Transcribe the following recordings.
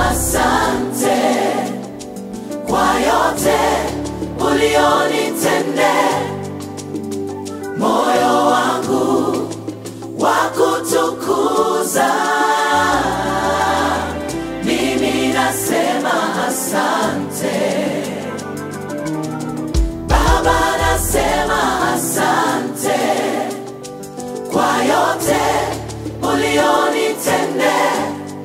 asante kwa yote ulionitendea. Moyo wangu wa kutukuza, mimi nasema asante Baba, nasema asante kwa yote ulionitendea.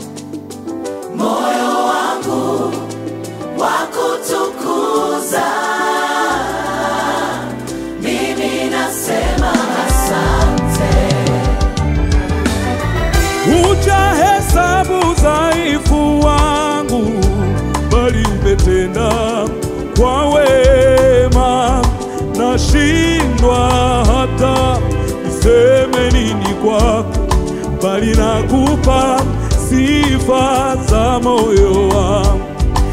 Moyo wangu wa kutukuza, mimi nasema asante. Hujahesabu udhaifu wangu, bali umetenda kwa wema. Nashindwa hata niseme nini kwako, bali nakupa sifa za moyo wangu.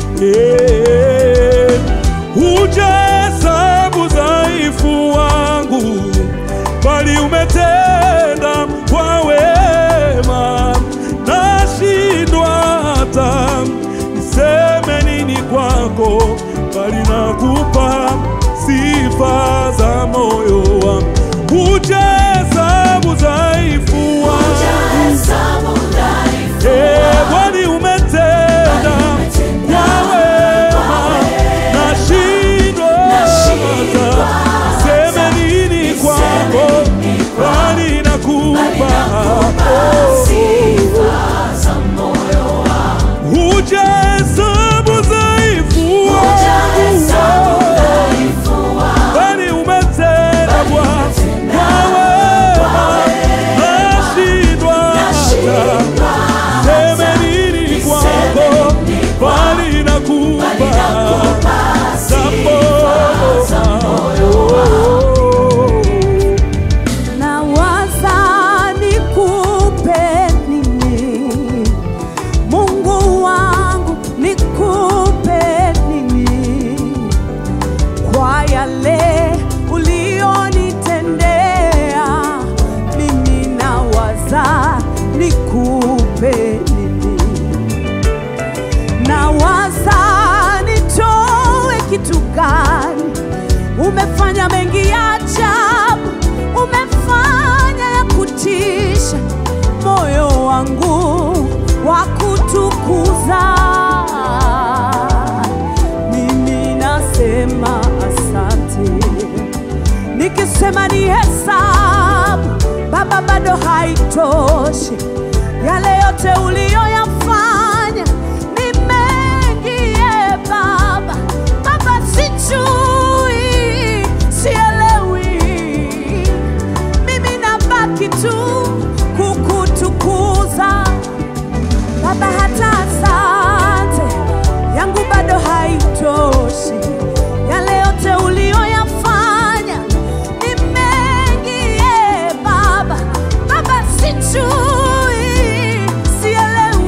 Yeah. Hujahesabu udhaifu wangu, bali umetenda kwa wema. Nashindwa hata niseme nini kwako, bali nakupa sifa za moyo wangu. Hujahesabu udhaifu wangu, Hujahesabu udhaifu Eh, bali umetenda kwa wema. Nashindwa hata niseme nini kwako, bali nakupa sifa za moyo wangu. Hujahesabu udhaifu Hujahesabu wangu, udhaifu wangu. bali umetenda Bwana kwa wema. Nashindwa hata niseme nini kwako, bali nakupa za moyo wangu. Nawaza nikupe nini, Mungu wangu, nikupe nini kwa yale ulionitendea. Mimi nawaza nikupe nini, nawaza nitoe kitu gani Umefanya mengi ya ajabu, umefanya ya kutisha, moyo wangu wa kutukuza. Mimi nasema asante, nikisema ni hesabu Baba, bado haitoshi. Yale yote uliyoyafanya ni mengi, ye Baba. Baba, sijui, sielewi, mimi nabaki tu kukutukuza Baba, hata asante yangu bado haitoshi. Yale yote uliyoyafanya ni mengi, ye Baba. Baba, sijui, sielewi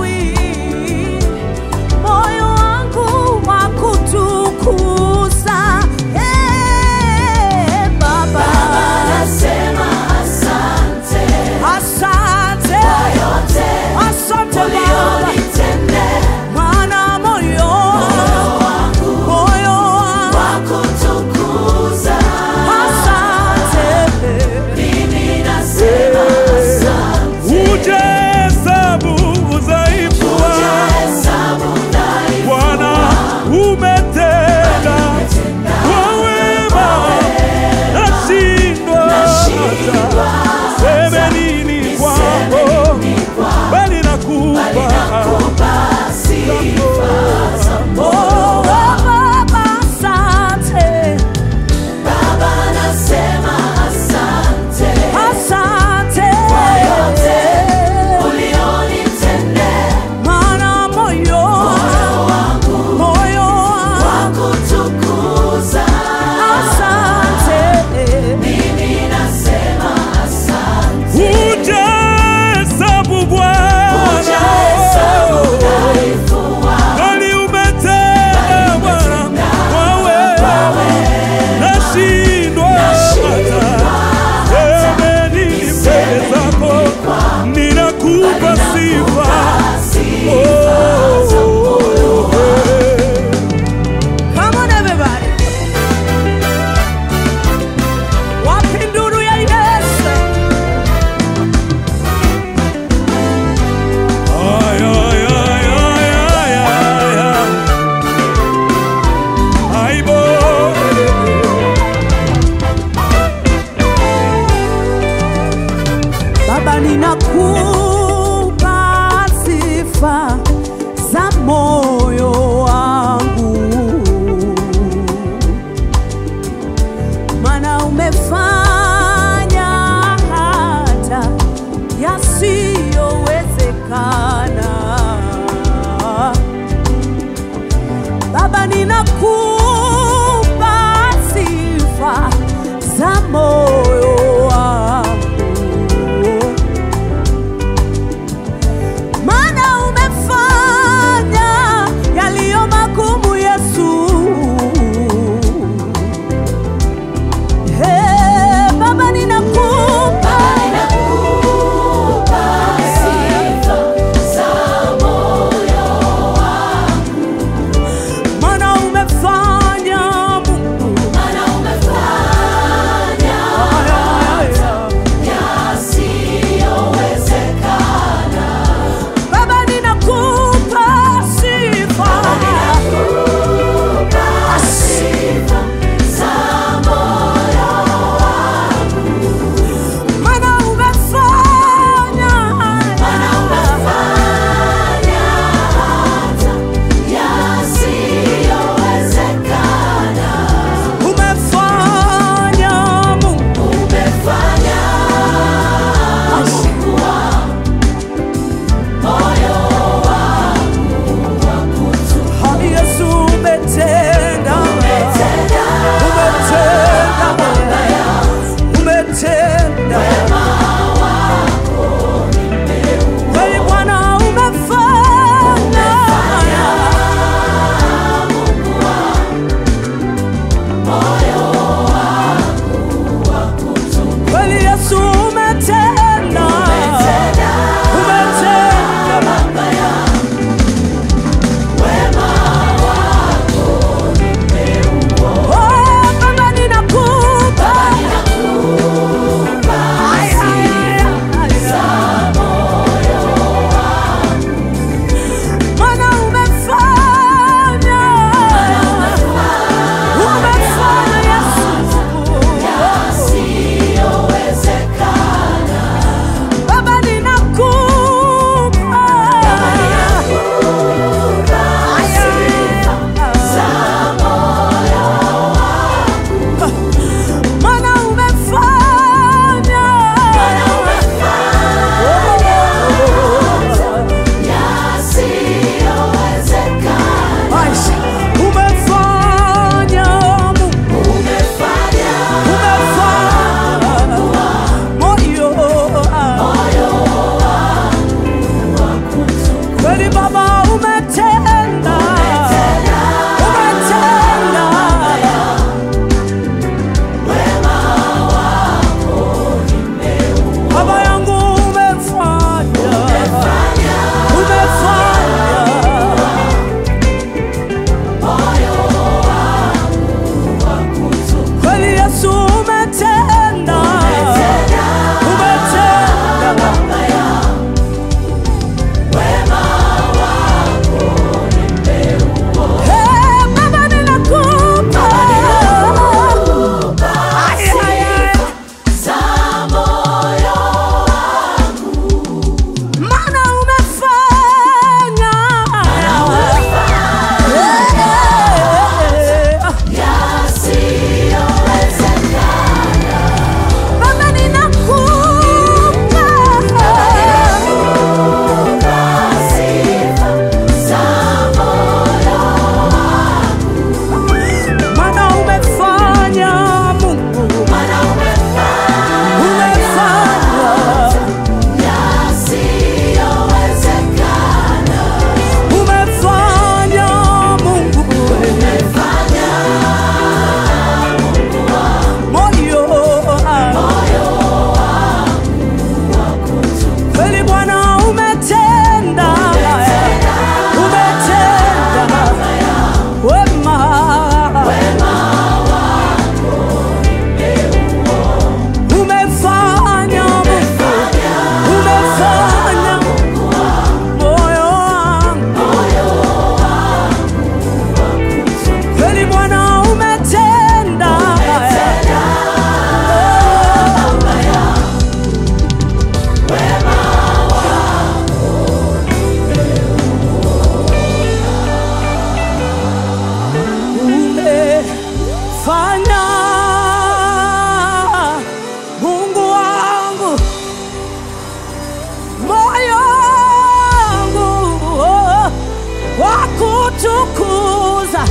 nitakutukuza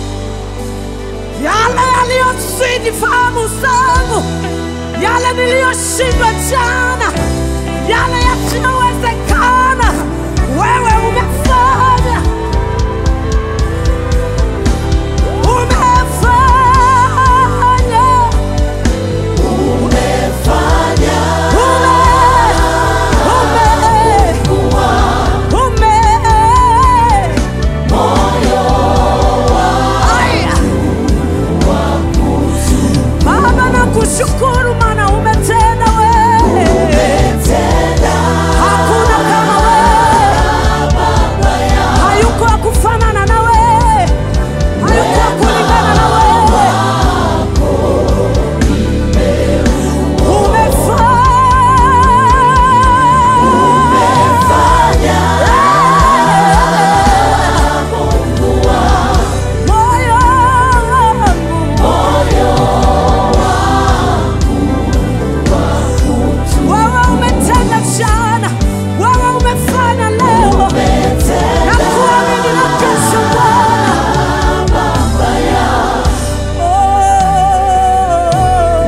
yale yaliyozidi fahamu zangu, yale niliyoshindwa jana, yale yasiyowezekana, wewe